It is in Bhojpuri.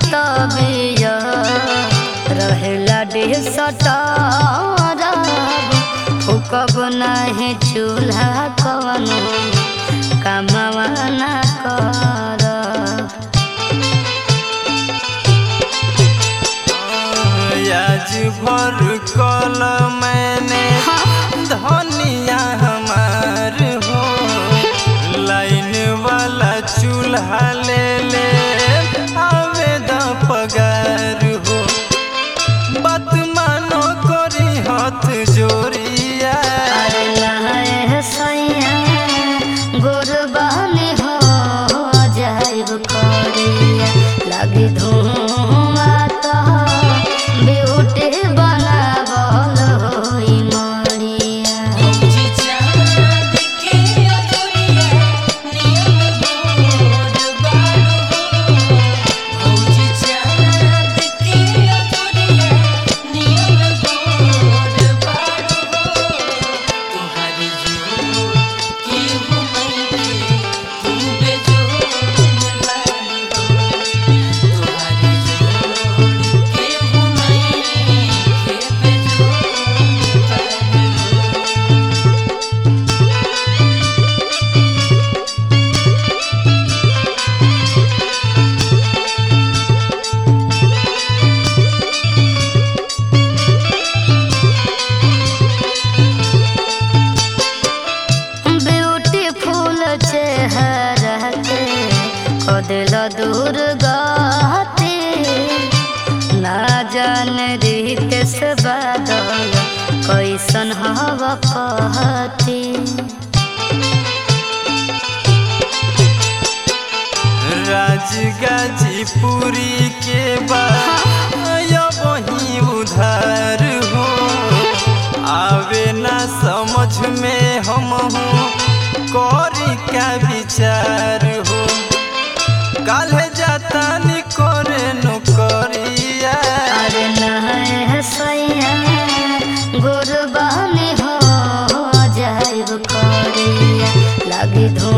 तबिया रहेला देह सटारा फुकब नाही चूल्हा कवनो कमवा ना कर आज भर कल मैंने धनिया हमार हो लाइन वाला चूल्हा ले ले आवे द पगार हो बात मानो करी हाथ जोड़िया अरे नहाए सैया गुरबानी हो जाइब करिया लगी धुआं तो ब्यूटी बनावल होई मरिया ब्यूटीफुल चेहरा के कदिल दूर गहती ना जान रीत से बादल कैसन हवा कहती राजगाजीपुरी के बाद वही उधार हो आवे ना समझ में हम हूँ करी का विचार हो काले जाता नी करे नौकरिया अरे नहाए सैया गुरबानी हो जाइब करिया लगी धुआं